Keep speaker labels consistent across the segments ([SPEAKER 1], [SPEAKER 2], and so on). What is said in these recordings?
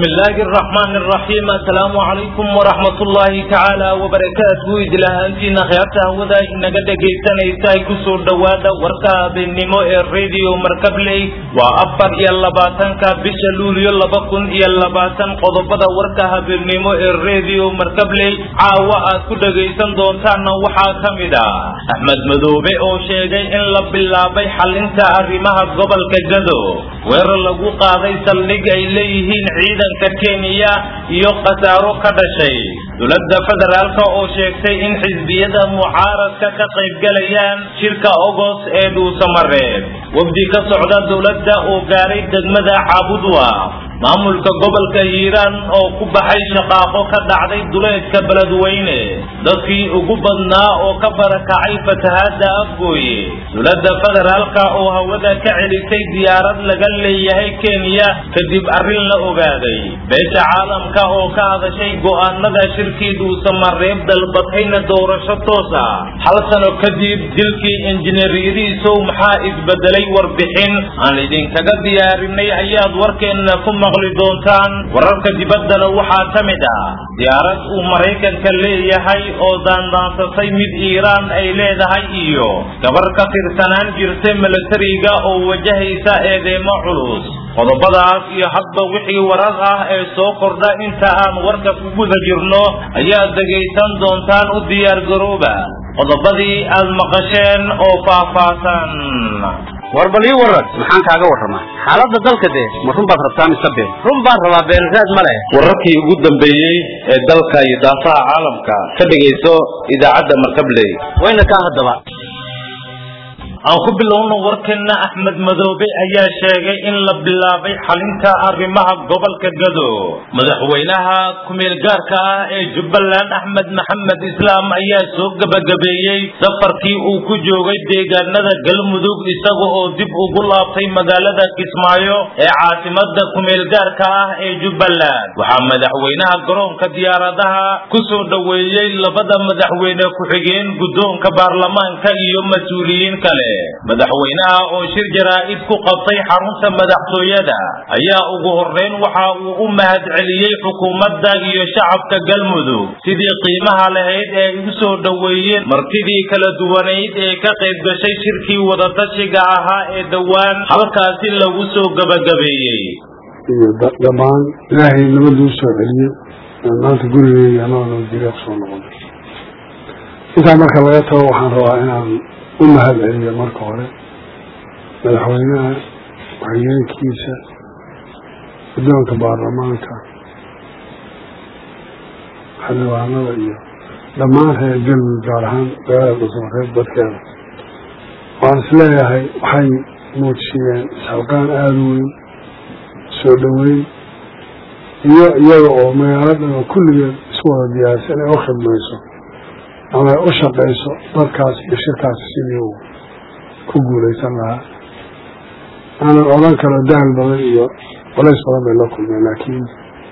[SPEAKER 1] bismillaahi araxmaani araxiim assalaamu calaykum waraxmat ullaahi tacaala wabarakaatuhu idlahaantiina khiyaarta hawada inaga dhegaysanaysa ay kusoo dhowaada warka habeennimo ee radio markabley waa afar iyo labaatanka bisha luulyo laba kun iyo labaatan qodobada warka habeennimo ee radio markabley caawa aad ku dhegaysan doontaanna waxaa ka mid ah axmed madoobe oo sheegay in la bilaabay xalinta arrimaha gobolka gado weerar lagu qaaday saldhig ay leeyihiin ciidanka kenya iyo khasaaro ka dhashay dowladda federaalk oo sheegtay in xisbiyada mucaaradka ka qaybgalayaan shirka ogos ee dhuusamareeb wafdi ka socda dowladda oo gaaray degmada caabudwa maamulka gobolka hiiraan oo ku baxay shaqaaqo ka dhacday duleedka beledweyne dadkii ugu badnaa oo ka barakacay fatahaadda afgooye dowladda federaalka oo hawada ka celisay diyaarad laga leeyahay kenya kadib arrin la ogaaday beesha caalamka oo ka hadashay go'aanada shirkii dhuusamareeb dalbatayna doorasho toos ah hal sano kadib dilkii injineeryadiisow maxaa isbedelay warbixin aan idinkaga diyaarinay ayaad warkeenna ku maqli doontaan wararka dibaddana waxaa ka mid ah diyaarad uu maraykanka leeyahay oo daandaansatay mid iiraan ay leedahay iyo gabar ka tirsanaan jirta milatariga oo wajahaysa eedeemo culus qodobadaas iyo hadba wixii warar ah ee soo kordha inta aan warka ku guda jirno ayaad dhegaysan doontaan u diyaargarooba qodobadii aad maqasheen oo faahfaahsan
[SPEAKER 2] war bal ii waran maxaan kaaga warramaa xaaladda dalka dee ma run baad rabtaa mise been run baan rabaa beenraad ma leh
[SPEAKER 1] wararkii ugu dambeeyey ee dalka iyo daafaha caalamka ka dhegayso idaacadda markabley
[SPEAKER 2] wayna kaa haddaba
[SPEAKER 1] aan ku bilowno warkeenna axmed madoobe ayaa sheegay in la bilaabay xalinta arrimaha gobolka gado madaxweynaha kumeel gaarka ah ee jubbaland axmed maxamed islaam ayaa soo gebagabeeyey safarkii uu ku joogay deegaanada galmudug isaga oo dib ugu laabtay magaalada kismaayo ee caasimada kumeel gaarka ah ee jubbaland waxaa madaxweynaha garoonka diyaaradaha ku soo dhoweeyey labada madaxweyne ku-xigeen guddoonka baarlamaanka iyo mas-uuliyiin kale madaxweynaha oo shir jaraa'id ku qabtay xarunta madaxtooyada ayaa ugu horreyn waxa uu u mahad celiyey xukuumadda iyo shacabka galmudug sidii qiimaha lahayd ee igu soo dhoweeyeen martidii kala duwanayd ee ka qayb gashay shirkii wadatashiga ahaa ee dhowaan halkaasi lagu soo gebagabeeyey
[SPEAKER 3] iyo dhammaan ilaahay nabaduu soo celiyey maanta gurigeyga anoo nabadgelya kusoo noqonay intaa marka laga tago waxaan rabaa inaan u mahad celiyo marka hore madaxweynaha waxyeenkiisa guddoonka baarlamaanka xildhibaanada iyo dhammaan reer galmudug gaar ahaan magaalada dhuusamareeb dadkeeda waan is leeyahay waxay muujiyeen isxalqaan aada u weyn soo dhoweyn iyo iyaga oo magaaladan oo kulligeed isu wada diyaarisa inay u khidmayso ama ay u shaqayso dadkaas iyo shirkaasi sidii uu ku guulaysan lahaa aanan odhan karo daal badan iyo colays badan bay la kulmeen laakiin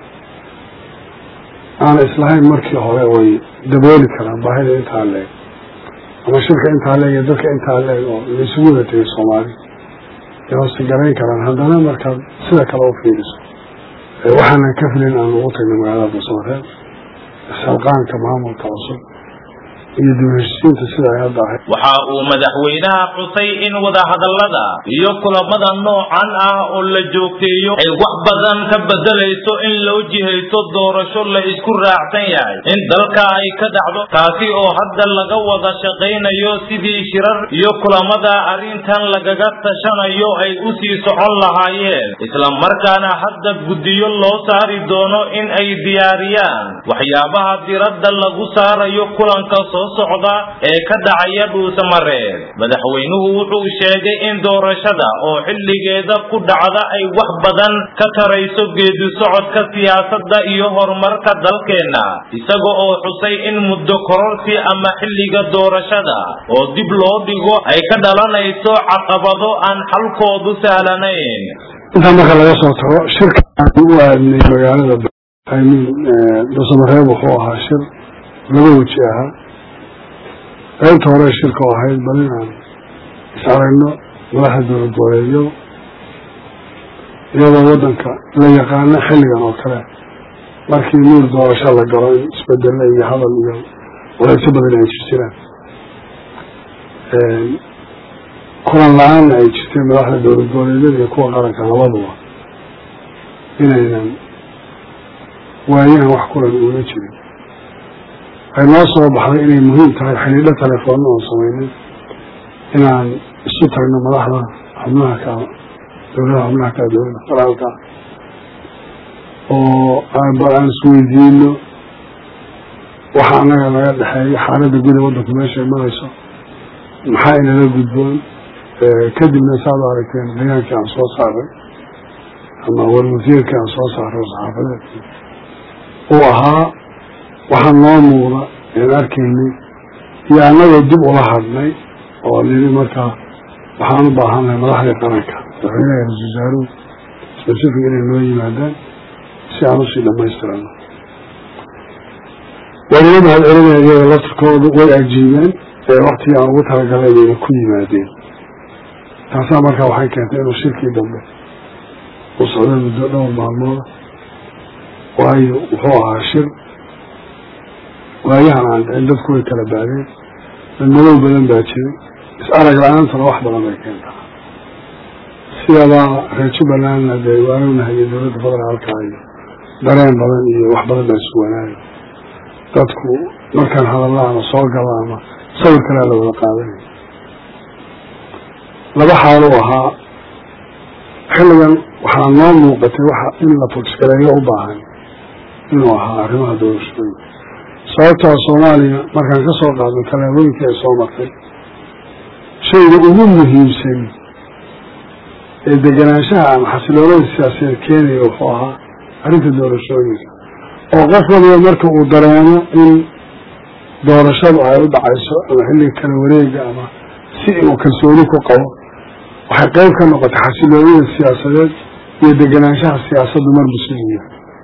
[SPEAKER 3] aanan islahayn markii hore way dabooli karaan baahida intaa leeg ama shirka intaa leeg iyo dadka intaa leeg oo laisugu wada tegay soomaali ay hoose garayn karaan haddana markaad sida kale u fiiriso waxaanan ka filin aan ugu tagnay magaalada dhuusamareeb isxalqaanka maamulka cusub iyo dibheshiisiinta sida ay hadda ahayd
[SPEAKER 1] waxa uu madaxweynaha xusay in wadahadallada iyo kulamada noocan ah oo la joogteeyo ay wax badan ka bedelayso in loo jihayso doorasho la isku raacsan yahay in dalka ay ka dhacdo taasi oo hadda laga wada shaqaynayo sidii shirar iyo kulamada arrintan lagaga tashanayo ay u sii socon lahaayeen islamarkaana hadda guddiyo loo saari doono in ay diyaariyaan waxyaabaha diradda lagu saarayo kulanka soo socda ee ka dhacaya dhuusamareeb madaxweynuhu wuxuu sheegay in doorashada oo xilligeeda ku dhacda ay wax badan ka tarayso geedi socodka siyaasadda iyo horumarka dalkeenna isaga oo xusay in muddo kororsi ama xilliga doorashada oo dib loo dhigo ay ka dhalanayso caqabado aan xalkoodu sahlanayn
[SPEAKER 3] intaa marka laga soo tago shirka aan u aadnay magaalada dhuusamareeb wuxuu ahaa shir laba weji ahaa qaybta hore shirka oo ahayd bal inaan is aragno madaxda dowlad goboleedyo iyadoo waddanka la yaqaano xilligan oo kale markii nuur doorasho la galo in isbedelo iyo hadal iyo walaysyo badan ay jir jiraan kulan la-aanna ay jirtay madaxda dowlad goboleedyada iyo kuwa qaranka labaduba inaynan waayahan wax kulan uula jirin waxay noo soo baxday inay muhiim tahay xidhiidho telefoonna oon sameynay inaan isu tagno madaxda xubnaha ka dowladaha xubnaha ka dowladda federaalka oo bal aan isweydiino waxa annaga naga dhexeeya xaaladda guda waddanku meeshay marayso maxaa inala gudboon kadibna saad u aragteen bayaankii aan soo saaray ama warwasiirkii aan soo saaray saxaafadeedkii uu ahaa waxaa noo muuqda een arkaynay iyo annagoo dib ula hadnay oo niri markaa waxaan u baahannahay madaxdii qaranka madaxweynaha ra-isul wasaaruhu specific inay noo yimaadaan si aan usii dhamaystirano waan ila mahad celinaya iyaga laftirkoodu way ajiibeen ee waktigii aan ugu talagalay bayna ku yimaadeen taasaa markaa waxay keentay inuu shirkii dambe uu socday muddo dhowr maalmooda waayo wuxuu ahaa shir waayahan aan dhicin dadku way kala baadeen dadmadow badan baa jiray is-arag la-aantana wax badan bay keentaa sidadaa reer jubbalandna dee waanognahay iyo dowladda federaalka iyo dareen badan iyo wax badan baa isu wanaayo dadku markaan hadalla ama soo galo ama sawir kalea la wada qaadanaya laba xaalo ahaa xilligan waxaa noo muuqatay waxa in la fogsgareeyo u baahan inuu ahaa arrimaha doorashooyinka sababtaa soomaaliya markaan ka soo qaadno tallaabooyinkii ay soo martay shayga ugu muhiimsan ee deganaanshaha ama xasiloolada siyaasadeed keenaya wuxuu ahaa arrinta doorashooyinka oo qof waliba marka uu dareemo in doorashadu ay u dhacayso ama xilliga kala wareega ama si uu kalsooni ku qabo waxay qeyb ka noqotay xasiloonida siyaasadeed iyo deganaanshaha siyaasaddu marbu sidiya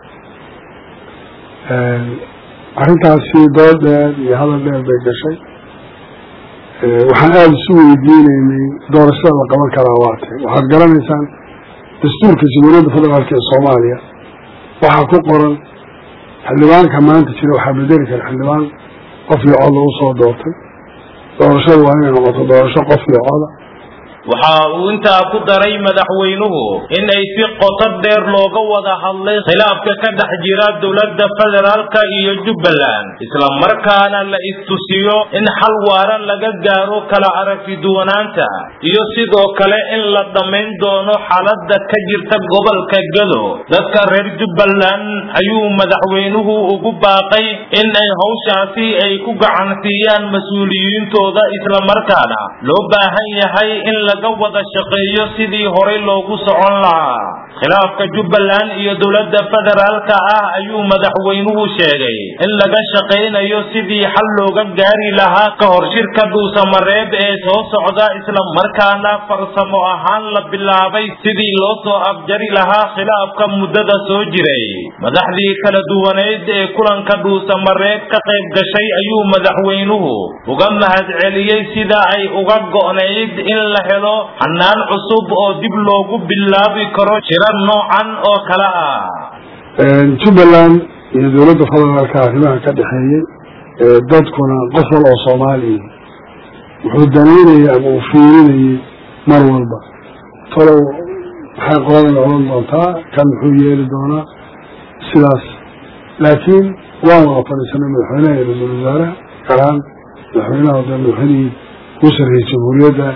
[SPEAKER 3] arrintaasi dood dheer iyo hadal dheer bay gashay waxaan aada isu weydiinaynay doorashada la qaban karaa waatay waxaad garanaysaan dastuurka jamhuuriyadda federaalk ee soomaaliya waxaa ku qoran xildhibaanka maanta jira waxaa bedeli kara xildhibaan qof iyo cod lagu soo doortay doorashadu waa inay noqoto doorasho qof iyo coda
[SPEAKER 1] waxa uu intaa ku daray madaxweynuhu in ay si qoto dheer looga wada hadlay khilaafka ka dhex jira dowladda federaalka iyo jubbaland isla markaana la istusiyo in xal waara laga gaaro kala aragti duwanaanta iyo sidoo kale in la dhammayn doono xaaladda ka jirta gobolka gado dadka reer jubbaland ayuu madaxweynuhu ugu baaqay in ay hawshaasi ay ku gacansiiyaan mas-uuliyiintooda isla markaana loo baahan yahay in laga wada shaqeeyo sidii horay loogu socon lahaa khilaafka jubbaland iyo dowladda federaalka ah ayuu madaxweynuhu sheegay in laga shaqaynayo sidii xal looga gaari lahaa ka hor shirka dhuusamareeb ee soo socda isla markaana farsamo ahaan la bilaabay sidii loo soo afjari lahaa khilaafka muddada soo jiray madaxdii kala duwaneyd ee kulanka dhuusamareeb ka qayb gashay ayuu madaxweynuhu uga mahadceliyey sida ay uga go'nayd in la helo hanaan cusub oo dib loogu bilaabi karo shirar noocan oo kale ah
[SPEAKER 3] jubbaland iyo dowladda federaalka arrimaha ka dhexeeyey dadkuna qof wal oo soomaaliya wuxuu danaynayay ama uu fiirinayay mar walba talow maxay qoladan odhan doontaa kan muxuu yeeli doonaa sidaas laakiin waan wada fadhiisanay madaxweynaha iyo ra-iisul wasaaraha galaan madaxweynaha de madaxweynihii ugu sarreeyey jamhuuriyadda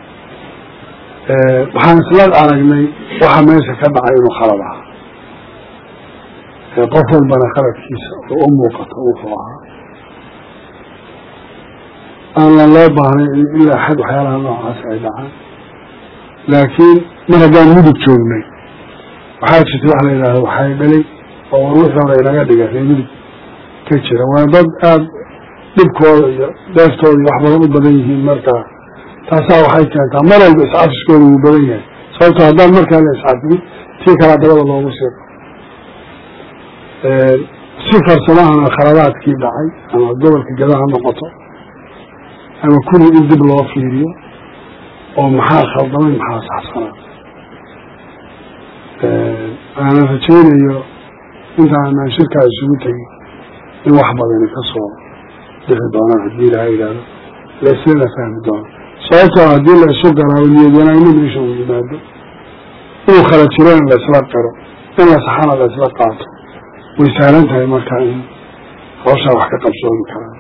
[SPEAKER 3] waxaan isla aragnay waxa meesha ka dhacay inuu khalad ahaa qof walbana khaladkiisa oo u muuqato wuxuu ahaa aanan loo baahnay in ilaa xad waxyaalaha noocaas ay dhacaan laakiin mar haddaan mudug joognay waxaa jirtay wax la yidhaahdo waxay dhalay oo war wixii hore inaga dhiga ree mudug ka jira waa dad aada dhibkooda iyo dheeftooda iyo wax badan u badan yihiin markaa taasaa waxay keentaa mar walba iscafiskooda wuu badan yahay sababto haddaan markaa la iscafiyin tii kalaa dabada loogu sii si farsamahana khaladaadkii dhacay ama gobolka gada ha noqoto ama kuli in dib loo fiiriyo oo maxaa khaldamay maxaa saxsanaa aanan rajaynayo intaanaan shirkaa isugu tegin in wax badani ka soo bixi doonaan haddii ilaha yidhaahdo laslana fahmi doono sababtoo haddii la isu garaawo niyad wanaagna meesha uu yimaado inuu kala jirana la isla qiro in la saxana la isla qaato way sahlan tahay markaa in hawshaa wax ka qabsoomi karaan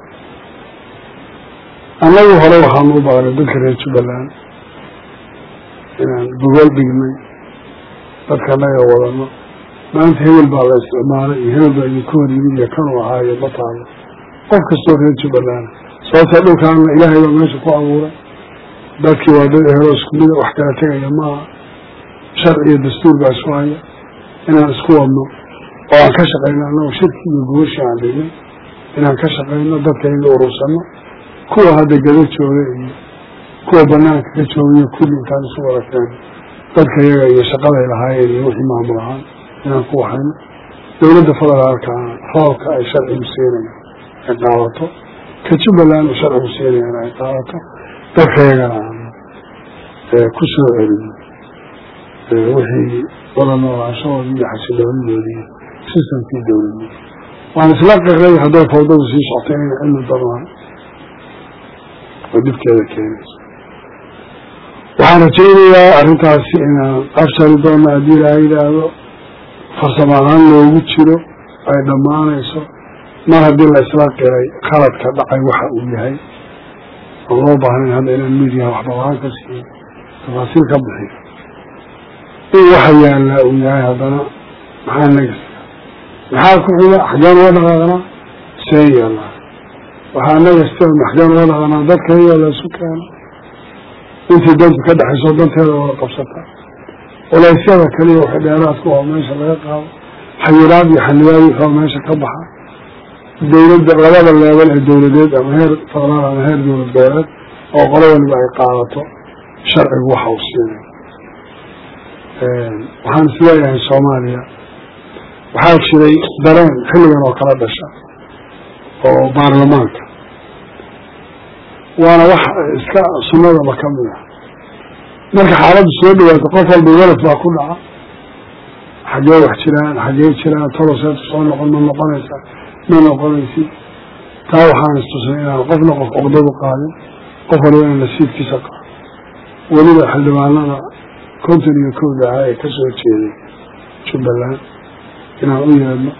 [SPEAKER 3] annagu hore waxaanu u baqnay dadka reer jubbaland inaan gogol dhignay dadka naga wadano maanta hebel baa la isticmaalay iyo hebel baa idinku hor yimid iyo kanuu ahaayo ma taalo qof kastoo reer jubbaland sababta dhulkaana ilaahay baa meesha ku abuuray dadkii waa dad ehelo isku mida wax kala tegaya maaha sharci iyo dastuur baa isu haya inaan isku wadno oo aan ka shaqayno annagu shirki iyo gogashii aan dhignay inaan ka shaqayno dadka in la urursano kuwa hadda gado jooga iyo kuwa banaanka ka joogayo kulli intaan isu wada keeno dadka iyaga iyo shaqaday lahaayeen iyo wixii maamul ahaan inaan ku waxayno dowladda federaalkaana roobka ay sharcigu siinayaan ay qaadato ka jubbaland uu sharcigu siinayaan ay qaadato dadka iyagana aan ku soo celino wixii wada noolaanshahoodii iyo xasiloonidoodii sistamkii dowladnimo waan isla qiray hadday fawdadu sii socto inayna cilmi doonaan oo dhibkeeda keenayso waxaan rajaynayaa arrintaasi inaan afsari doono haddii ilaaha yidhaahdo farsamo ahaan loogu jiro ay dhammaanayso mar haddii la isla qiray khaladka dhacay waxa uu yahay oon loo baahnayn hadda inaan midiyaha waxbalaan ka siiyo tafaasiil ka bixiyo in waxa yaallaa uu yahay haddana maxaa nagasta maxaa ku xiga xaggeen uga dhaqaaqnaa see yaallaa waxaa nagasta maxgeen uga dhaqanaa dadka iyoo la isu keeno intii dantu ka dhexayso danteeda wada qabsata culaysyada kaliya waxay dheeraadku oo meesha laga qaado xayiraad iyo xanibaad wuxuu meesha ka baxa dowladda labada leebel ee dowladeed ama heer federaal ama heer dowlad goboleed oo qolo waliba ay qaadato sharcigu waxa uu siinay waxaan isleeyahay soomaaliya waxaa jiray dareen xilligan oo kala dhasha oo baarlamaanka waana wax iska sunnadaba ka mid ah marka xaaladdu soo dhawaato qof walba walad baa ku dhaca xaggee wax jiraan xaggee jiraan toloseetu soo noqon ma noqonaysa ma noqonaysid taa waxaan istusnay inaan qofna qof oqdadu qaadin qof waliba inaan nasiibkiisa qaado weliba xildhibaanada konton iyo kowda ahaa ee kasoo jeeday jubbaland inaan u yeedno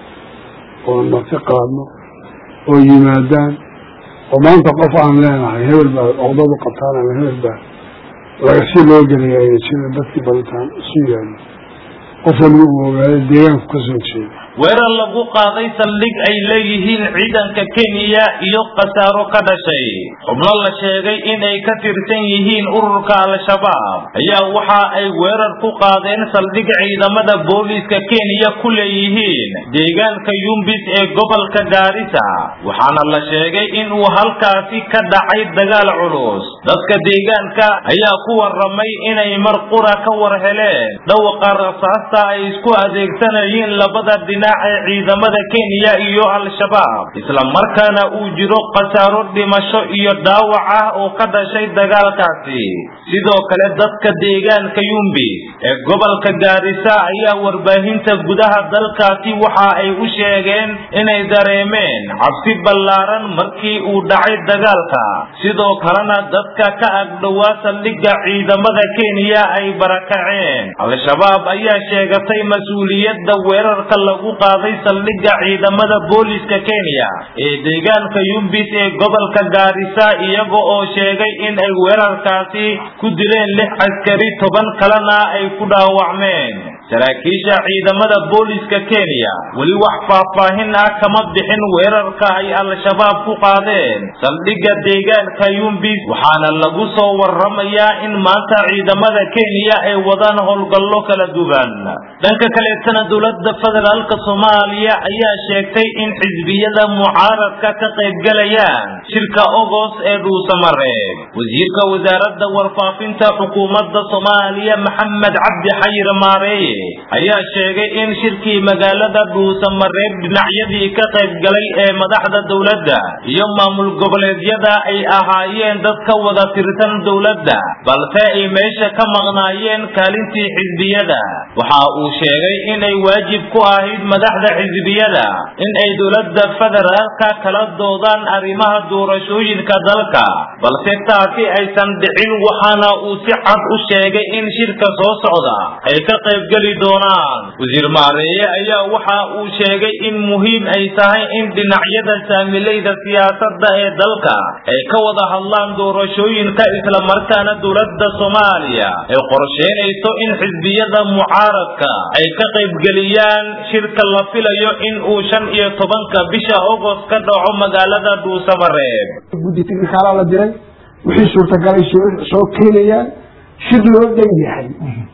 [SPEAKER 3] oo marti qaadno oo yimaadaan oo maanta qof aan leenahay hebel baa oqdadu qabtaan ama hebel baa laga si loo gelaya ayna jirin dadkii balitaan isu yeedno qof waliba uu ogaado deegaanku kasoo jeeda
[SPEAKER 1] weerar lagu qaaday saldhig ay leeyihiin ciidanka kenya iyo khasaaro ka dhashay xubno la sheegay inay ka tirsan yihiin ururka al-shabaab ayaa waxa ay weerar ku qaadeen saldhig ciidamada booliiska kenya ku leeyihiin deegaanka yumbis ee gobolka gaarisa waxaana la sheegay inuu halkaasi ka dhacay dagaal culus dadka deegaanka ayaa ku waramay inay mar qura ka war heleen dhawaqa rasaasta ay isku adeegsanayeen labada dhinac ee ciidamada kenya iyo al-shabaab isla markaana uu jiro khasaaro dhimasho iyo dhaawac ah oo ka dhashay dagaalkaasi sidoo kale dadka deegaanka yumbis ee gobolka gaarisa ayaa warbaahinta gudaha dalkaasi waxa ay u sheegeen inay dareemeen cabsi ballaaran markii uu dhacay dagaalka sidoo kalena dadka ka agdhowaa saldhigga ciidamada kenya ay barakaceen al-shabaab ayaa sheegatay mas-uuliyadda weerarka lagu qaaday saldhigga ciidamada booliiska kenya ee deegaanka yumbis ee gobolka gaarisa iyaga oo sheegay in ay weerarkaasi ku dileen lix askari toban kalena ay ku dhaawacmeen saraakiisha ciidamada booliiska kenya weli wax faahfaahin ah kama bixin weerarka ay al-shabaab ku qaadeen saldhigga deegaanka yumbis waxaana lagu soo waramayaa in maanta ciidamada kenya ay wadaan howlgallo kala duwan dhanka kaleetana dowladda federaalka soomaaliya ayaa sheegtay in xisbiyada mucaaradka ka qaybgalayaan shirka ogos ee dhuusamareeb wasiirka wasaaradda warfaafinta xukuumadda soomaaliya maxamed cabdi xayir maareeye ayaa sheegay in shirkii magaalada dhuusamareeb dhinacyadii ka qayb galay ee madaxda dowladda iyo maamul goboleedyada ay ahaayeen dad ka wada tirsan dowladda balse ay meesha ka maqnaayeen kaalintii xisbiyada waxa uu sheegay inay waajib ku ahayd madaxda xisbiyada in ay dowladda federaalka kala doodaan arrimaha doorashooyinka dalka balse taasi aysan dhicin waxaana uu si cad u sheegay in shirka soo socda ay ka qaybgeli doonaan wasiir maareeye ayaa waxa uu sheegay in muhiim ay tahay in dhinacyada saamilayda siyaasadda ee dalka ay ka wada hadlaan doorashooyinka islamarkaana dowladda soomaaliya ay qorsheynayso in xisbiyada mucaaradka ay ka qaybgeliyaan shirka la filayo in uu shan iyo tobanka bisha ogost ka dhaco magaalada dhuusamareeb
[SPEAKER 4] guddi tiknikaalaa la diray wixii suurtagalay soo keenayaan shir loo dhan yahay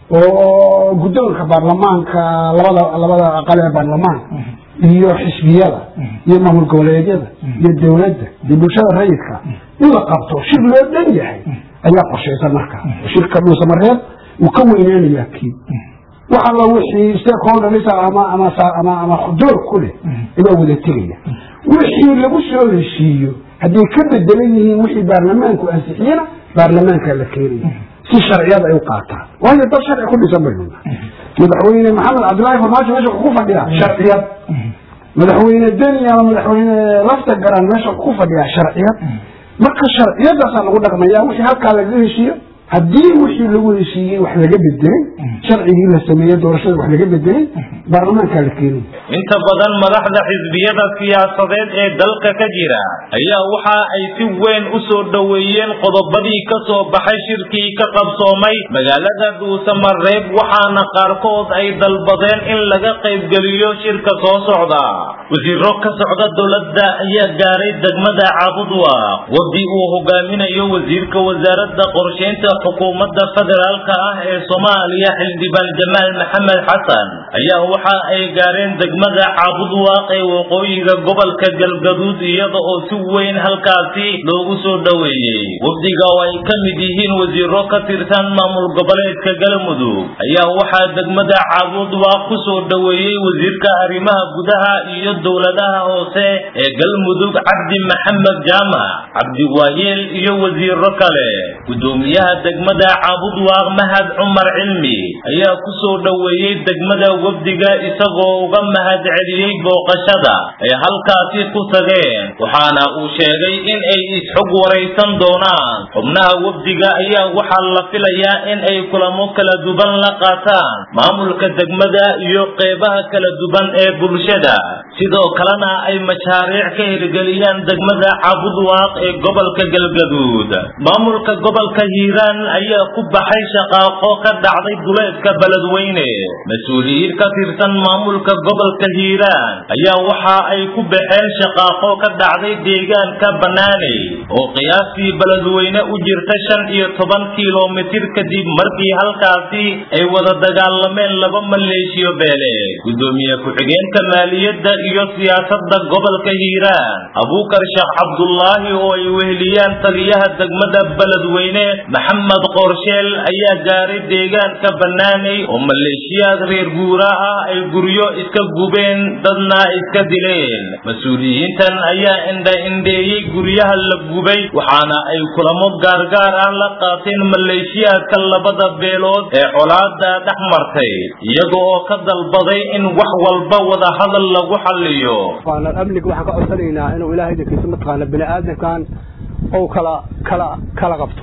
[SPEAKER 4] oo guddoonka baarlamaanka labada labada aqal ee baarlamaanka iyo xisbiyada iyo maamul goboleedyada iyo dowladda iyo bulshada rayidka in la qabto shir loo dhan yahay ayaa qorshaysan markaa shirka dhuusamareeb uu ka weyneynayaa kii wax alla wixii stakeholders ama ama ama ama door ku leh ayaa wada tegaya wixii lagu soo heshiiyo hadday ka bedelan yihiin wixii baarlamaanku ansixiyena baarlamaanka la keenaya si sharciyada ay u qaataan waayo dad sharci ku dhisan baynu madaxweyne maxamed cabdillaahi farmaajo meesha ku fadhiyaa sharciyad madaxweyne deni ama madaxweyne lafta garan meesha ku fadhiyaa sharciyad marka sharciyadaasaa lagu dhaqmaya wixii halkaa lagaga heshiiyo haddii wixii lagu heshiiyey wax laga bedelay sharcigii la sameeyey doorashada wax laga bedelay baarlamaankaa la keenay
[SPEAKER 1] inta badan madaxda xisbiyada siyaasadeed ee dalka ka jira ayaa waxa ay si weyn u soo dhoweeyeen qodobadii ka soo baxay shirkii ka qabsoomay magaalada dhuusamareeb waxaana qaarkood ay dalbadeen in laga qaybgeliyo shirka soo socda wasiiro ka socda dowladda ayaa gaaray degmada caabudwa wadi uu hogaaminayo wasiirka wasaaradda qorsheynta xukuumadda federaalka ah ee soomaaliya xildhibaan jamaal maxamed xasan ayaa waxa ay gaareen degmada caabudwaaq ee waqooyiga gobolka galgaduud iyada oo si weyn halkaasi loogu soo dhoweeyey wafdiga oo ay ka mid yihiin wasiiro ka tirsan maamul goboleedka galmudug ayaa waxaa degmada caabudwaaq ku soo dhoweeyey wasiirka arrimaha gudaha iyo dowladaha hoose ee galmudug cabdi maxamed jaamac cabdiwaayeel iyo wasiiro kale gudoomiyaha degmada caabudwaaq mahad cumar cilmi ayaa ku soo dhoweeyey degmada wafdiga isagoo uga mahad celiyey booqashada ay halkaasi ku tageen waxaana uu sheegay in ay is-xog waraysan doonaan xubnaha wafdiga ayaa waxaa la filayaa in ay kulamo kala duwan la qaataan maamulka degmada iyo qeybaha kala duwan ee bulshada sidoo kalena ay mashaariic ka hirgeliyaan degmada caabudwaaq ee gobolka galgaduud maamulka gobolka hiiraan ayaa ku baxay shaqaaqo ka dhacday duleedka beledweyne mas-uuliyiin ka tirsan maamulka gobolka hiiraan ayaa waxa ay ku baxeen shaqaaqo ka dhacday deegaanka banaaney oo qiyaastii beledweyne u jirta shan iyo toban kilomitir kadib markii halkaasi ay wada dagaalameen laba maleeshiyo beeleed gudoomiye ku-xigeenka maaliyadda iyo siyaasadda gobolka hiiraan abuukar sheekh cabdulaahi oo ay weheliyaan taliyaha degmada beledweyne maxamed qorsheel ayaa gaaray deegaanka banaaney oo maleeshiyaad reer guura ah ay guryo iska gubeen dadna iska dileen mas-uuliyiintan ayaa indha-indheeyey guryaha la gubay waxaana ay kulamo gaargaar ah la qaateen maleeshiyaadka labada beelood ee colaada dhex martay iyaga oo ka dalbaday in wax walba wada hadal lagu xalliyo
[SPEAKER 4] amniga waxaan ka codsanaynaa inuu ilaahay idinkiisa mataqaana bini aadamkan ou kala kala kala qabto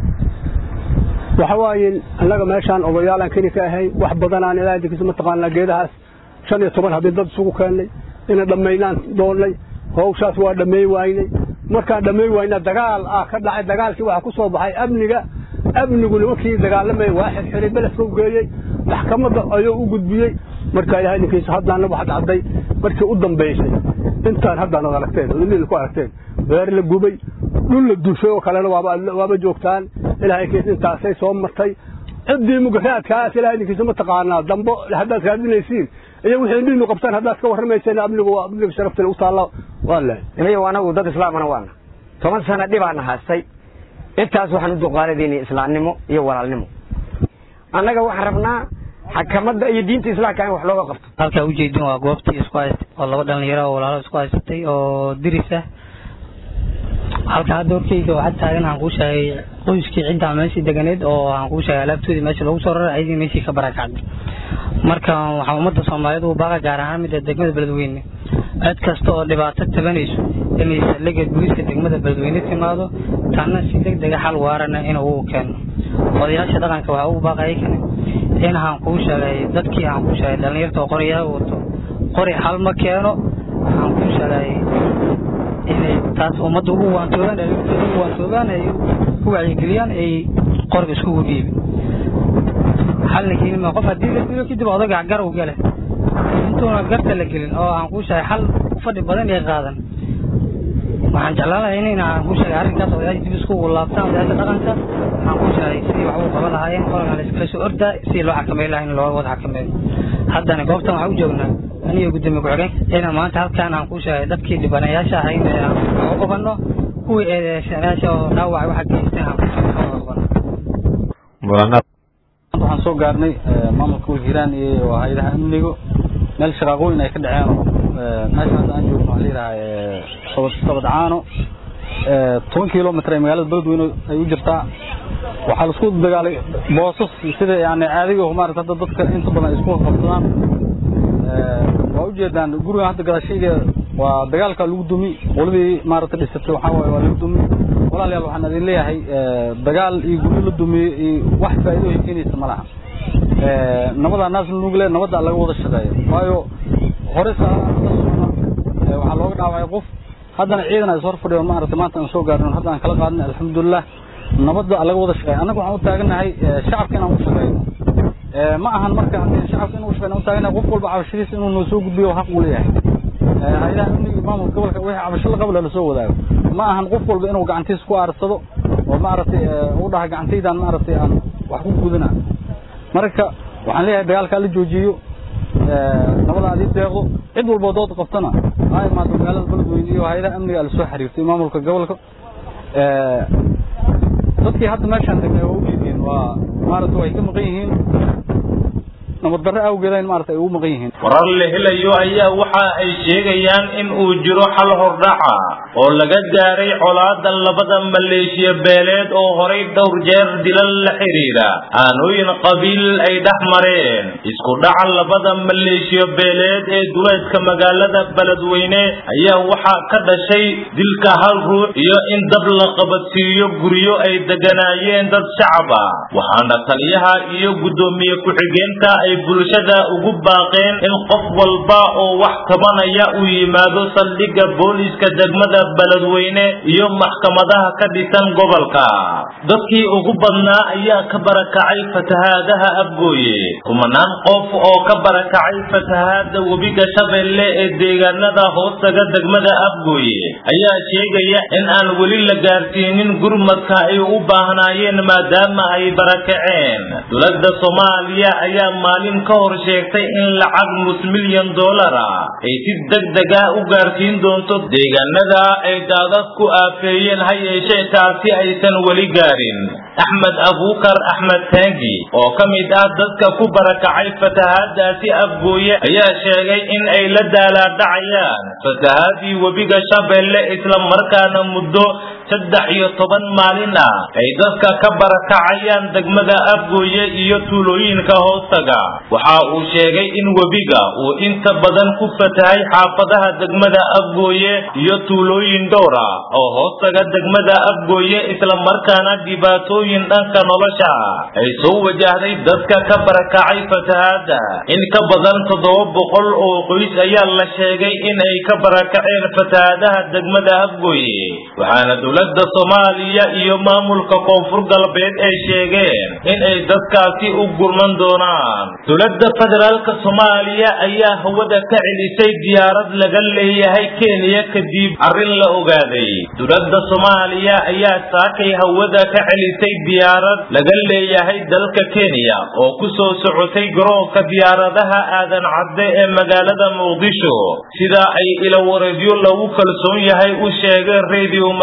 [SPEAKER 4] waxa waaye annaga meeshaan odayaalaan keni ka ahay wax badanaan ilaahay idinkiisa mataqaana geedahaas shan iyo toban habeen dad isugu keennay ina dhammaynaan doonnay hawshaas waa dhammeey waynay markaan dhammeey wayna dagaal ah ka dhacay dagaalkii waxaa ku soo baxay amniga amnigu nimankii dagaalamaya waa xirxiray beledka u geeyey maxkamadda ayuu u gudbiyey marka ilahay idinkiisa haddaana wax dhacday markii u dambaysay intaan haddaan ad aragteen idin ku aragteen beer la gubay dhul la dushay oo kalena waaba waaba joogtaan ilahay idinkiisa intaasay soo martay ciddii mugaraadkaas ilahay idinkiisa mataqaanaa dambo haddaad raadinaysiin iyo wixii indhiinu qabtaan haddaad ka warramayseen amnigu waa amniga sharafta u taalla waa lehay
[SPEAKER 5] inayo anagu dad islaamana waana toban sano dhibaana haastay intaas waxaan u duqaaladayna islaamnimo iyo walaalnimo annaga waxaan rabnaa xakamadda iyo diinta islaamka in wax looga qabto
[SPEAKER 6] halkaa ujeedin waa goobtii isku haystay oo laba dhalinyaro oo walaalo isku haysatay oo diris ah halka hadda horkeyga waxaa taagan waxaan kuu sheegay qoyskii ciddaa meeshii deganeed oo waxaan kuu sheegay alaabtoodii meesha lagu soo raray ayadii meeshii ka barakacday marka waxaa ummadda soomaaliyeed uu baaqa gaar ahaan midda degmada beledweyne cid kasta oo dhibaato tabanayso inay saldhigga booliiska degmada beledweyne timaado tanna si deg dega xal waarana inuu u keeno odayaasha dhaqanka waxaa ugu baaqaya kane in aan kuu sheegay dadkii aan kuu sheegay dhalinyarta oo qoryaha wato qori xal ma keeno waxaan kuu sheegay inay taas ummadda ugu waantoobaan dhalinyarta ugu waantoobaan ay ku wacyigeliyaan ay qoriga iskugu dhiibin xalna keenima qof haddii la dilo kadib odaga gar u gale intuuna garta la gelin oo aan kuu sheegay xal fadhi badan ay qaadan waxaan jeclaan lahay in aan kuu sheegay arrinkaas odayaasha dib isku laabtaan odayaasha dhaqanka waxaan kuu sheegay sidii wax u qaban lahaayeen qorigan la iskala soo ordaa sidii loo xakameyn lahaa in loo wada xakameeyo haddana goobtan waxaan u joognaa aniga gudoomiye ku-xigeenka inaan maanta halkaan aan kuu sheegay dadkii dhibanayaasha ahayn ee aan wax u qabanno kuwii eedeysanayaasha oo dhaawacay waxa geysteen aan kuu sheegay wax u qabanno
[SPEAKER 7] waxaan soo gaarnay maamulka wajiiraan iyo hay-adaha amniga meel shaqaaqooyin ay ka dhaceen oo meesha hadda aan joogno waxaa layidhaha sabad sabad caano toban kilomitr ee magaalada beledweyne ay u jirtaa waxaa laisku dagaalay boosas sida yani caadiga maarata hadda dadka inta badan ay isku qabsadaan waa ujeedaan gurigan hadda gadaashayda waa dagaalka lagu dumi qoladii maarata dhisatay waxaa waaye waa lagu dumi walaalayaal waxaan idin leeyahay dagaal iyo guryo la dumiyey iyo wax faa'iido ay keenaysa ma laha nabadaa naas nuugle nabadda laga wada shaqeeyo waayo hore saa waxaa looga dhaawacay qof haddana ciidan ay soo fadhiyo maarata maanta aan soo gaarno hadda aan kala qaadnay alxamdulilah nabadda laga wada shaqeeyo annaga waxaan u taaganahay shacabka inaan u shaqeyno ma ahan marka shacabka inuu shaqeyno u taaganahay qof walba cabashadiisa inuu noo soo gudbiyo xaq uu leeyahay hay-adaha amniga maamulka gobolka wixii cabasho la qabo lasoo wadaago ma ahan qof walba inuu gacantiisa ku aarsado oo maaragtay u dhaha gacantaydan maaragtay aan wax ku gudana marka waxaan leeyahay dagaalkaa la joojiyo nabada aad ii deeqdo cid walboo dood qabtana ha imaado magaalada beledweyne iyo hay-adaha amniga lasoo xiriirtay maamulka gobolka dadkii hadda meeshaan degnay waa ujeedeen waa maaragta way ka maqan yihiin nabad darre awgeeda in maarata ay ugu maqan yihiin
[SPEAKER 1] warar la helayo ayaa waxa ay sheegayaan in uu jiro xal hordhaca oo laga gaaray colaada labada maleeshiya beeleed oo horay dhowr jeer dilal la xiriira aanooyin qabiil ay dhex mareen isku dhaca labada maleeshiya beeleed ee duleedka magaalada beledweyne ayaa waxaa ka dhashay dilka hal ruux iyo in dab la qabadsiiyo guryo ay deganaayeen dad shacab ah waxaana taliyaha iyo guddoomiye ku-xigeenka ay bulshada ugu baaqeen in qof walba oo wax tabanaya uu yimaado saldhigga booliiska degmada beledweyne iyo maxkamadaha ka dhisan gobolka dadkii ugu badnaa ayaa ka barakacay fatahaadaha abgooye kumanaan qof oo ka barakacay fatahaada webiga shabeelle ee deegaanada hoostaga degmada abgooye ayaa sheegaya in aan weli la gaarsiinin gurmadka ay u baahnaayeen maadaama ay barakaceen dowladda soomaaliya ayaa maalin ka hor sheegtay in lacag nus milyan dollar ah ay si degdeg ah u gaarsiin doonto deegaanada ay daadad ku aafeeyeen ha yeeshee taasi aysan weli gaarin axmed abuukar axmed taangi oo ka mid ah dadka ku barakacay fatahaadaasi afgooye ayaa sheegay in ay la daalaadhacayaan fatahaadii webiga shabeelle isla markaana muddo saddex iyo toban maalin ah ay dadka ka barakacayaan degmada afgooye iyo tuulooyinka hoostaga waxa uu sheegay in webiga uu inta badan ku fatahay xaafadaha degmada afgooye iyo tuulooyin dhowr ah oo hoostaga degmada afgooye isla markaana dhibaatooyin dhanka nolosha ah ay soo wajahday dadka ka barakacay fatahaada in ka badan toddoba boqol oo qoys ayaa la sheegay in ay ka barakaceen fatahaadaha degmada afgooye waxaana dowladda soomaaliya iyo maamulka koonfur galbeed ay sheegeen in ay dadkaasi u gurman doonaan dowladda federaalka soomaaliya ayaa hawada ka celisay diyaarad laga leeyahay kenya kadib arrin la ogaaday dowladda soomaaliya ayaa saakay hawada ka celisay diyaarad laga leeyahay dalka kenya oo ku soo socotay garoonka diyaaradaha aadan cadde ee magaalada muqdisho sida ay ilawareedyo lagu kalsoon yahay u sheegeen radio markable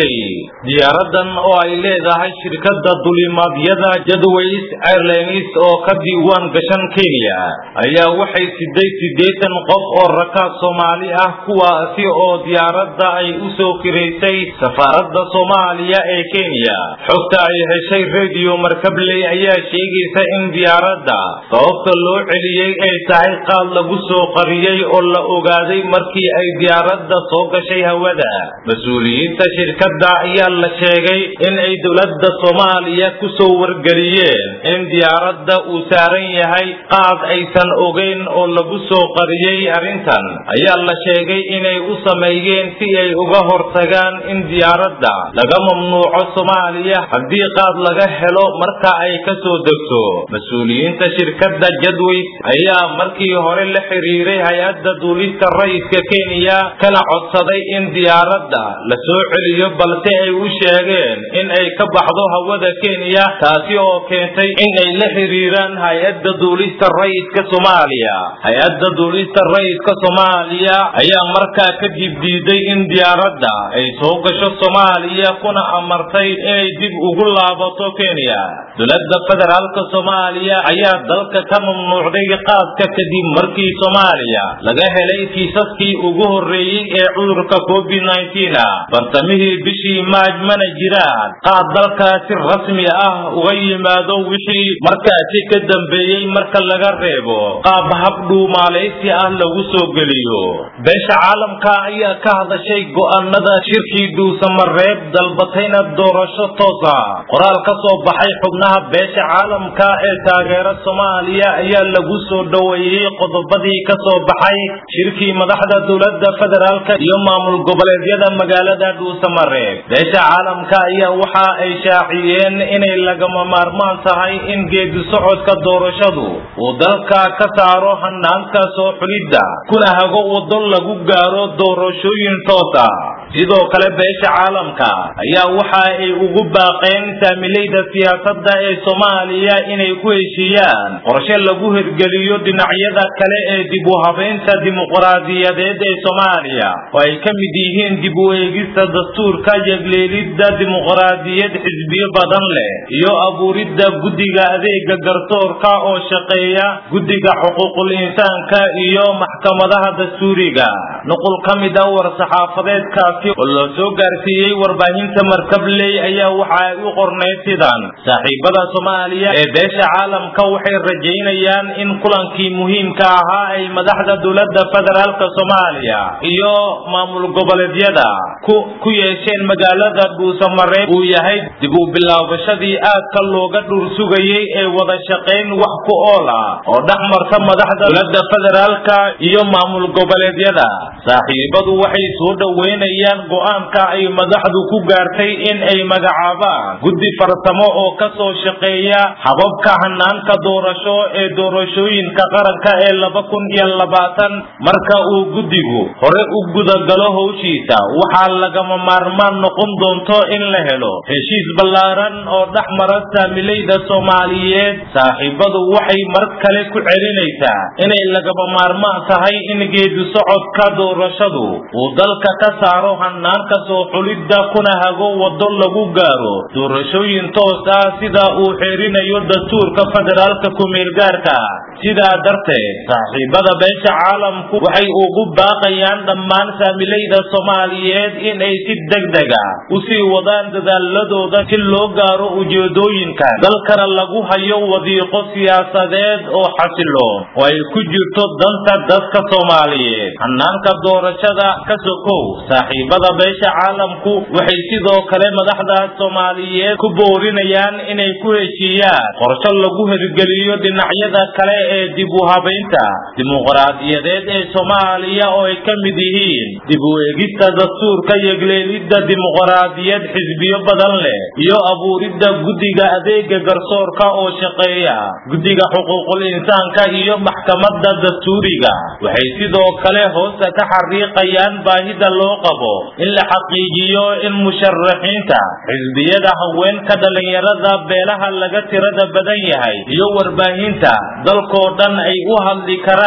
[SPEAKER 1] markabley diyaaradan oo ay leedahay shirkadda dulimaadyada jadways airlines oo ka diiwaan gashan kenya ayaa waxay siday siddeetan qof oo rakaab soomaali ah kuwaasi oo diyaaradda ay u soo kiraysay safaaradda soomaaliya ee kenya xogta ay heshay radio markabley ayaa sheegaysa in diyaaradda sababta loo celiyey ay tahay qaad lagu soo qariyey oo la ogaaday markii ay diyaaradda soo gashay hawada mas-uuliyiinta shirkadda ayaa la sheegay in ay dowladda soomaaliya ku soo wargeliyeen in diyaaradda uu saaran yahay qaad aysan ogeyn oo lagu soo qariyey arrintan ayaa la sheegay inay u sameeyeen si ay uga hortagaan in diyaaradda laga mamnuuco soomaaliya haddii qaad laga helo marka ay ka soo degto mas-uuliyiinta shirkadda jadways ayaa markii hore la xiriiray hay-adda duulista ra'iiska kenya kana codsaday in diyaaradda la soo celiyo balse ay u sheegeen in ay ka baxdo hawada kenya taasi oo keentay in ay la xiriiraan hay-adda duulista ra'iiska soomaaliya hay-adda duulista ra'iiska soomaaliya ayaa markaa kadib diiday in diyaaradda ay soo gasho soomaaliya kuna amartay inay dib ugu laabato kenya dowladda federaalka soomaaliya ayaa dalka ka mamnuucday qaadka kadib markii soomaaliya laga helay kiisaskii ugu horreeyey ee cudurka covid bartamihii bishii maaj mana jiraan qaad dalkaasi rasmi ah uga yimaado wixii markaasi ka dambeeyey marka laga reebo qaab hab dhuumaalaysi ah lagu soo geliyo beesha caalamka ayaa ka hadashay go'aanada shirkii dhuusamareeb dalbatayna doorasho toosa qoraal ka soo baxay xubnaha beesha caalamka ee taageera soomaaliya ayaa lagu soo dhoweeyey qodobadii ka soo baxay shirkii madaxda dowladda federaalka iyo maamul goboleedyada magaalada dhuusamareeb beesha caalamka ayaa waxa ay shaaciyeen inay lagama maarmaan tahay in geedi socodka doorashadu uu dalka ka saaro hanaanka soo xulidda kuna hago waddo lagu gaaro doorashooyin toosa sidoo kale beesha caalamka ayaa waxa ay ugu baaqeen saamilayda siyaasadda ee soomaaliya inay ku heshiiyaan qorshe lagu hirgeliyo dhinacyada kale ee dib u habeynta dimuqraadiyadeed ee soomaaliya oo ay ka mid yihiin dib u eegista dastuurka yegleelidda dimuqraadiyad xisbiyo badan leh iyo abuuridda guddiga adeega garsoorka oo shaqeeya guddiga xuquuqul insaanka iyo maxkamadaha dastuuriga nuqul ka mid ah war-saxaafadeedkaasi oo loo soo gaarsiiyey warbaahinta markabley ayaa waxa ay u qornayd sidan saaxiibada soomaaliya ee beesha caalamka waxay rajaynayaan in kulankii muhiimka ahaa ay madaxda dowladda federaalka soomaaliya iyo maamul goboleedyada ku yeesheen magaalada dhuusamareeb uu yahay dib u bilaabashadii aadka looga dhur sugayey ee wada shaqayn wax ku ool ah oo dhex marta madaxda dowladda federaalka iyo maamul goboleedyada saaxiibadu waxay soo dhoweynayaan go'aanka ay madaxdu ku gaartay in ay magacaabaan guddi farsamo oo ka soo shaqeeya hababka hanaanka doorasho ee doorashooyinka qaranka ee laba kun iyo labaatan marka uu guddigu hore u gudagalo howshiisa waxaa lagama maarmaan noqon doonto in la helo heshiis ballaaran oo dhex mara saamilayda soomaaliyeed saaxiibadu waxay mar kale ku celinaysaa inay lagama maarmaan tahay in geedi socodka doorashadu uu dalka ka saaro hanaanka soo xulidda kuna hago waddo lagu gaaro doorashooyin toos ah sida uu xeerinayo dastuurka federaalka ku-meelgaarka sidaa darteed saaxiibada beesha caalamku waxay ugu baaqayaan dhammaan saamilayda soomaaliyeed inay si degdega u sii wadaan dadaaladooda si loo gaaro ujeedooyinkan dalkana lagu hayo wadiiqo siyaasadeed oo xasiloon oo ay ku jirto danta dadka soomaaliyeed hanaanka doorashada ka sokow saaxiibada beesha caalamku waxay sidoo kale madaxda soomaaliyeed ku boorinayaan inay ku heshiiyaan qorsho lagu hirgeliyo dhinacyada kale ee dib u habaynta dimuqraadiyadeed ee soomaaliya oo ay ka mid yihiin dib u eegista dastuurka yegleelidda dimuqraadiyad xisbiyo badan leh iyo abuuridda guddiga adeega garsoorka oo shaqeeya guddiga xuquuqul insaanka iyo maxkamadda dastuuriga waxay sidoo kale hoosta ka xariiqayaan baahida loo qabo in la xaqiijiyo in musharaxiinta xisbiyada haweenka dhallinyarada beelaha laga tirada badan yahay iyo warbaahinta dalkoo dhan ay u hadli karaan si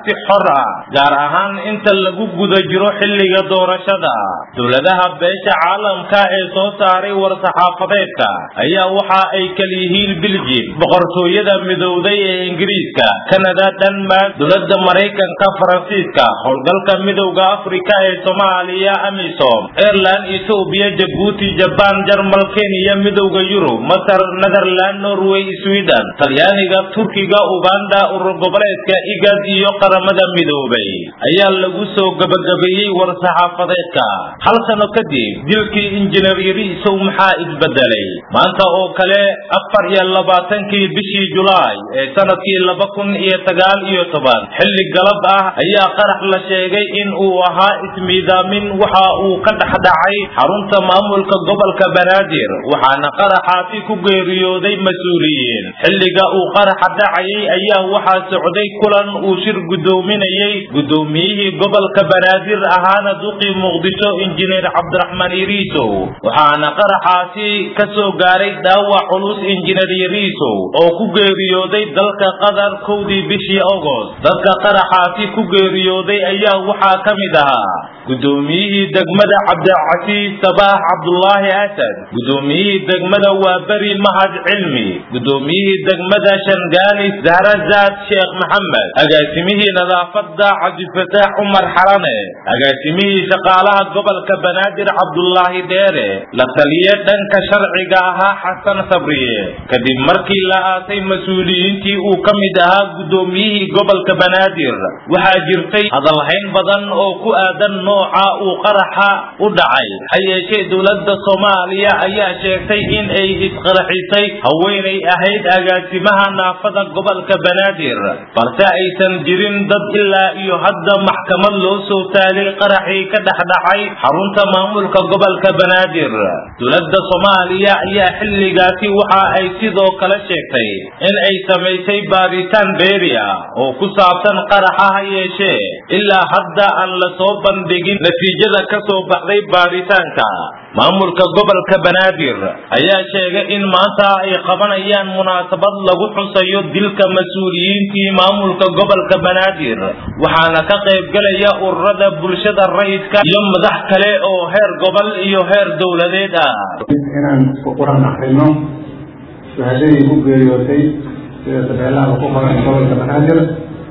[SPEAKER 1] si xor ah gaar ahaan inta lagu guda jiro xilliga doorashada dowladaha beesha caalamka ee soo saaray war-saxaafadeedka ayaa waxa ay kal yihiin biljim boqortooyada midowday ee ingiriiska kanada denmark dowladda maraykanka faransiiska howlgalka midowda afrika ee soomaaliya amisom ireland etoobiya jabuuti jabaan jarmal kenya midowda yurub masar netherland norway sweden talyaaniga turkiga uganda urur goboleedka igad iyo qaramada midoobay ayaa lagu soo gabagabeeyey war-saxaafadeedka hal sano kadib dilkii injineer yariisow maxaa isbedelay maanta oo kale afar iyo labaatankii bishii julaay ee sanadkii laba kun iyo sagaal iyo toban xilli galab ah ayaa qarax la sheegay in uu ahaa ismiidaamin waxa uu ka dhex dhacay xarunta maamulka gobolka banaadir waxaana qaraxaasi ku geeriyooday mas-uuliyiin xilliga uu qaraxa dhacayay ayaa waxaa socday kulan uu shir guddoominayey guddoomiyihii gobolka banaadir ahaana duqii muqdisho injineer cabdiraxmaan yariisow waxaana qaraxaasi ka soo gaaray dhaawac culus injineer yariisow oo ku geeriyooday dalka qatar kowdii bishii agost dadka qaraxaasi ku geeriyooday ayaa waxaa ka mid ahaa guddoomiyihii degmada cabdicasiis sabaax cabdulaahi asad guddoomiyihii degmada waaberi mahad cilmi guddoomiyihii degmada shangaanis zahrazaad sheekh maxamed agaasimihii nadaafada cabdifataax cumar xarane agaasimihii shaqaalaha gobolka banaadir cabdulaahi dheere la taliye dhanka sharciga ahaa xasan sabriye kadib markii la aasay mas-uuliyiintii uu ka mid ahaa guddoomiyihii gobolka banaadir waxaa jirtay hadalhayn badan oo ku aadan nooca uu qaraxa u dhacay ha yeeshee dowladda soomaaliya ayaa sheegtay in ay isqaraxisay haweenay ahayd agaasimaha naafada gobolka banaadir balse aysan jirin dad ilaa iyo hadda maxkamad loo soo taagay qaraxii ka dhex dhacay xarunta maamulka gobolka banaadir dowladda soomaaliya ayaa xilligaasi waxa ay sidoo kale sheegtay in ay samaysay baaritaan beeri ah oo ku saabsan qaraxa ha yeeshee ilaa hadda aan la soo bandhigin natiijada ka soo baxday baaritaanka maamulka gobolka banaadir ayaa sheegay in maanta ay qabanayaan munaasabad lagu xusayo dilka mas-uuliyiintii maamulka gobolka banaadir waxaana ka qaybgelaya ururada bulshada rayidka iyo madax kale oo heer gobol iyo heer dowladeed ah
[SPEAKER 8] inaan isku quran akrino shahaadadii ku geeriyootay sida tabeelaha ku qoran gobolka banaadir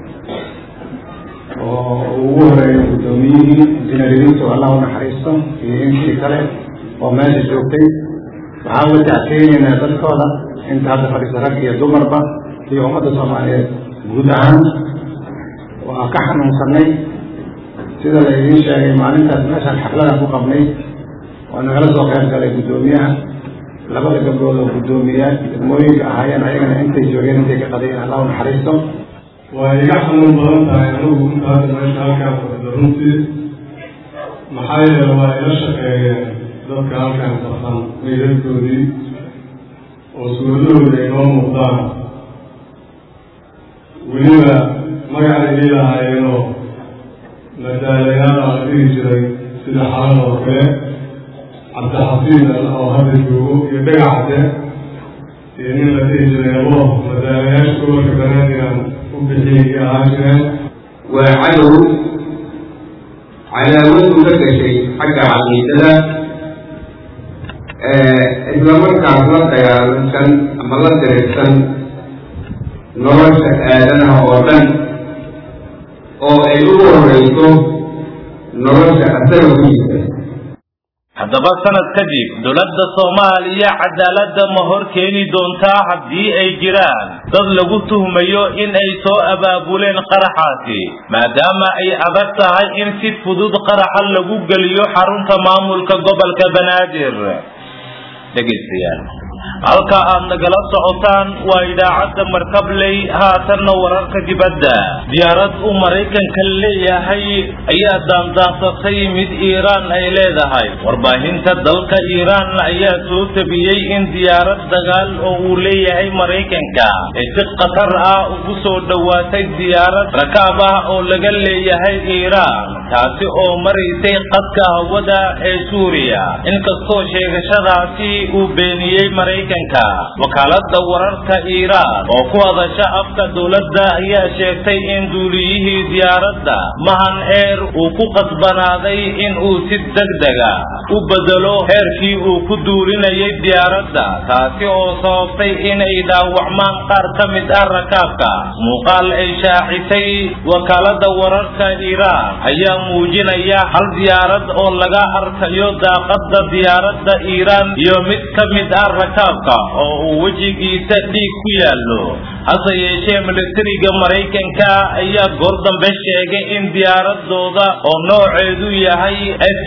[SPEAKER 8] oo ugu horeeya guddoomiyihii injineeriintu allah u naxariisto iyo intii kale oo meesha joogtay waxaan uga tacsiinaynaa dadkooda inta hadda fadhiisa rag iyo dumarba iyo ummadda soomaaliyeed guud ahaan waa ka xanuunsanay sida la idiin sheegay maalintaas meeshaan xafladan ku qabnay waa nagala soo qayb galay guddoomiyaha labada gabdhood oo guddoomiyaal degmooyinka ahaayeen ayagana intay joogeen intay ka qadayeen allah u naxariisto
[SPEAKER 9] waa iga xanuun badan tahay anigu intaada meesha halkaan fadhido runtii maxaa yeele waa ila shaqeeyeen dadka halkaan safan meydadkoodii oo suuradahooda ay noo muuqdaan weliba magacay ii lahaayeenoo madaalayaal aan dhihi jiray sida xalan oo kale cabdixafiid oo hadda joogo iyo dhagacde iyo nin la dhihi jiray abo madaalayaasha gobolka banaadiraan u bixiyay iyo ahaan jireen
[SPEAKER 10] waa cadow cadaawad uga gashay xagga caqiidada islamarkaas la dagaalansan ama la dirirsan nolosha aadanaha oo dhan oo ay ugu horeyso nolosha asaga ku jirta
[SPEAKER 1] haddaba sanad kadib dowladda soomaaliya cadaaladda ma hor keeni doontaa haddii ay jiraan dad lagu tuhmayo in ay soo abaabuleen qaraxaasi maadaama ay adag tahay in si fudud qaraxa lagu geliyo xarunta maamulka gobolka banaadir dhegaystayaal halka aad nagala socotaan waa idaacadda markabley haatanna wararka dibadda diyaarad uu maraykanka leeyahay ayaa daandaansatay mid iiraan ay leedahay warbaahinta dalka iiraan ayaa soo tabiyey in diyaarad dagaal oo uu leeyahay maraykanka ay si khatar ah ugu soo dhowaatay diyaarad rakaab ah oo laga leeyahay iiraan taasi oo maraysay qadka hawada ee suuriya inkastoo sheegashadaasi uu beeniyey maraykanka maraykanka wakaalada wararka iiraan oo ku hadasha afka dowladda ayaa sheegtay in duuliyihii diyaaradda mahan eer uu ku qasbanaaday in uu si degdega u bedelo heerkii uu ku duulinayay diyaaradda taasi oo sababtay inay dhaawacmaan qaar ka mid ah rakaabka muuqaal ay shaacisay wakaalada wararka iiraan ayaa muujinaya hal diyaarad oo laga arkayo daaqada diyaaradda iiraan iyo mid ka mid ah rakaabka oo uu wejigiisa dhiig ku yaallo hase yeeshee militariga maraykanka ayaa goor dambe sheegay in diyaaradooda oo nooceedu yahay f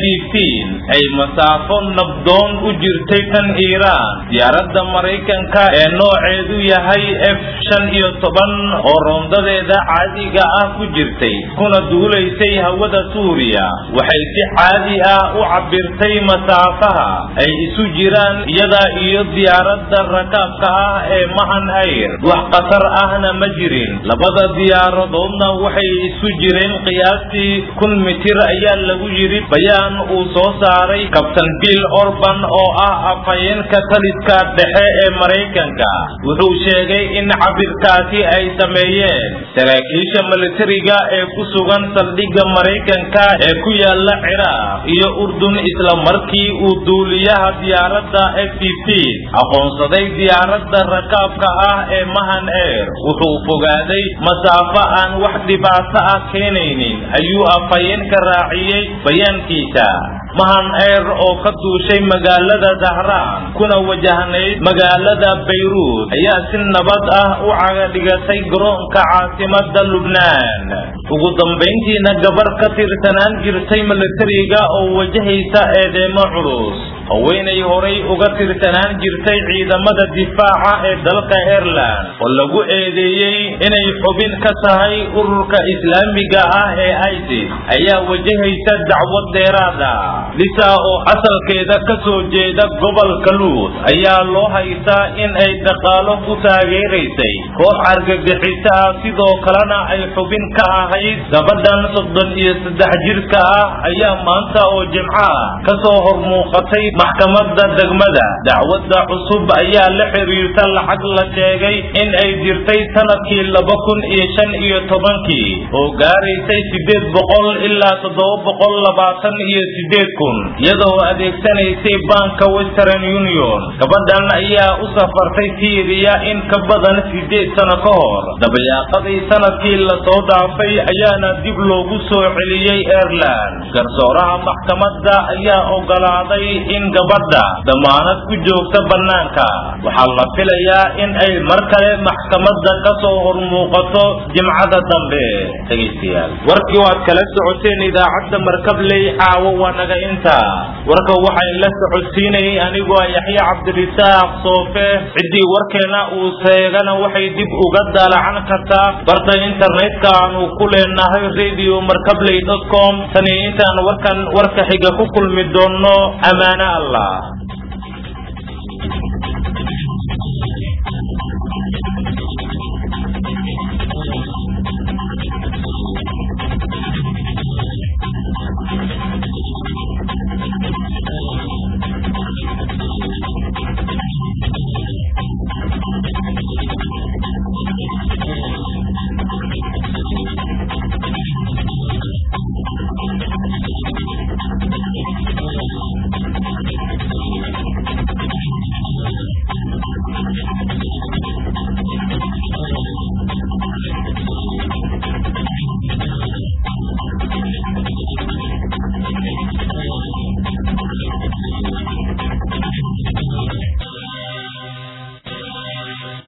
[SPEAKER 1] ay masaafo nabdoon u jirtay tan iiraan diyaaradda maraykanka ee nooceedu yahay f shan iyo toban oo roondadeeda caadiga ah ku jirtay kuna duulaysay hawada suuriya waxay si caadi ah u cabirtay masaafaha ay isu jiraan iyada iyo diyaaradda rakaabka ah ee mahan ayr wax khatar ahna ma jirin labada diyaaradoodna waxay isu jireen qiyaastii kun mitir ayaa lagu yidhi bayaan uu soo saaray kabtan bill orban oo ah afhayeenka taliska dhexe ee maraykanka wuxuu sheegay in cabirkaasi ay sameeyeen saraakiisha militariga ee ku sugan saldhigga maraykanka ee ku yaala ciraaq iyo urdun isla markii uu duuliyaha diyaaradda f aqoonsaday diyaaradda rakaabka ah ee mahan eer wuxuu fogaaday masaafo aan wax dhibaato ah keenaynin ayuu afhayeenka raaciyey bayaankiisa mahan eer oo ka duushay magaalada dahraan kuna wajahnayd magaalada bayruud ayaa si nabad ah u cagadhigatay garoonka caasimada lubnaan ugu dambayntiina gabar ka tirsanaan jirtay militariga oo wajahaysa eedeemo culus haweenay horay uga tirsanaan jirtay ciidamada difaaca ee dalka ireland oo lagu eedeeyey inay xubin ka tahay ururka islaamiga ah ee isis ayaa wajahaysa dacwad dheeraada lisa oo asalkeeda ka soo jeeda gobolka luud ayaa loo haystaa in ay dhaqaalo ku taageeraysay koox argagixiso ah sidoo kalena ay xubin ka ahayd gabadhan soddon iyo saddex jirka ah ayaa maanta oo jimco ah ka soo hormuuqatay maxkamadda degmada dacwadda cusub ayaa la xiriirta lacag la sheegay in ay jirtay sanadkii laba kun iyo shan iyo tobankii oo gaaraysay siddeed boqol ilaa toddoba boqol labaatan iyo siddeed kun iyadoo adeegsanaysay banka western union gabadhan ayaa u safartay syriya in ka badan siddeed sano ka hor dabayaaqadii sanadkii lasoo dhaafay ayaana dib loogu soo celiyey ireland garsooraha maxkamadda ayaa ogolaaday in gabadha damaanad ku joogta bannaanka waxaa la filayaa in ay mar kale maxkamadda ka soo hormuuqato jimcada dambe dhegaystayaal warkii waad kala socoteen idaacadda markabley caawo waa naga inta warka waxay la socodsiinayay anigoo yaxya cabdirisaaq soofe ciddii warkeena uu seegana waxay dib uga daalacan kartaa barta internetka aanu ku leenahay radio markabley com tani intaan warkan warka xiga ku kulmi doonno ammaano allah